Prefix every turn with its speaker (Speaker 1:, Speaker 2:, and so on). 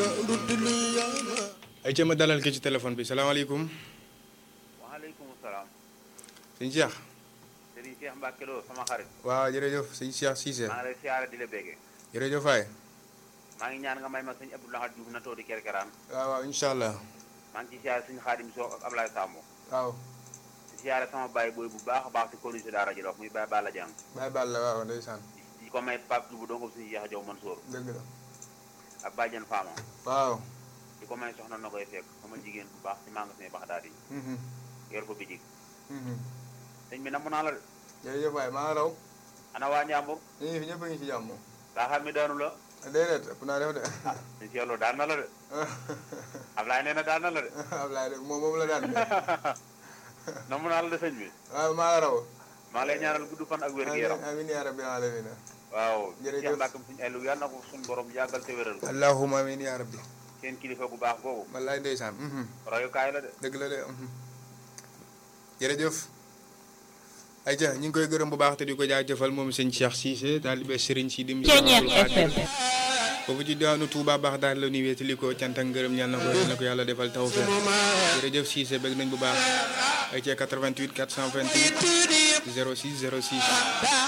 Speaker 1: ay ca ma dalal ki ci téléphone bi salaamaaleykum
Speaker 2: waaleykum salaam.
Speaker 1: sëñ Cheikh
Speaker 2: Serigne Cheikh Mbacke Lo sama xarit.
Speaker 1: waaw jërëjëf sëñ Cheikh Cissé
Speaker 2: maa ngi lay siyaare di la béggee.
Speaker 1: jërëjëf waay
Speaker 2: maa ngi ñaan nga may ma sëñ Abdou Lahad Diouf na toodi kerkeraan.
Speaker 1: waaw waaw incha allah
Speaker 2: maa ngi ci siyaare sëñ Xaadim Sow ak Ablaye Sambo.
Speaker 1: waaw
Speaker 2: di siyaare sama baay booy bu baax a baax si commune si Daara Jolof muy Baye Balla Dieng.
Speaker 1: bàyyi baal la waaw ndeysaan
Speaker 2: di ko may Pape Diouf dong suñu Cheikh Diaw Mansour
Speaker 1: dëgg la
Speaker 2: ak Badiane Fama.
Speaker 1: waaw
Speaker 2: di ko may soxna na koy fekk sama jigéen bu baax si magasin Baxdaad yi.
Speaker 1: mhm,
Speaker 2: yor ko bitig.
Speaker 1: mhm.
Speaker 2: sëñ bi namm naa la de.
Speaker 1: jërëjëf waay maa raw
Speaker 2: ana waa Njàmbur.
Speaker 1: ñu ngi fi ñëpp a ngi ci jàmm
Speaker 2: daa xam mi daanu la.
Speaker 1: déedéet ëpp naa def de
Speaker 2: sëñ Cheikh Lo daan na la de. Ablaye nee na daan na la de.
Speaker 1: Ablaye de moom moom la daan de
Speaker 2: namm naa la de sëñ bi.
Speaker 1: waaw maa la raw
Speaker 2: maa ngi lay ñaanal gudd fan ak wér gu yaram.
Speaker 1: amiin yaa rabbi alamin
Speaker 2: waaw
Speaker 1: Jërëjëf.
Speaker 2: Cheikh Mbacke suñu elu yal na ko suñu borom yàggal te wéral ko
Speaker 1: allahumma amiin yaa rabbi
Speaker 2: seen kilifa bu baax googu
Speaker 1: wallaay ndeysaan mhm.
Speaker 2: royukaay la de
Speaker 1: dëgg la de mhm. jërëjëf ayca ñu ngi koy gërëm bu baax te di ko jaajëfal moom sëñ Cheikh Cissé taalibe Serigne Sidi
Speaker 3: Ceeñeex FM
Speaker 1: foofu ci diwaanu Touba baax daal la nuy wéetali ko cant ak ngërëm ñaan na ko yal na ko yàlla defal tawfeex jërëjëf Cissé bëgg nañ bu baax ayca 88 428 06 06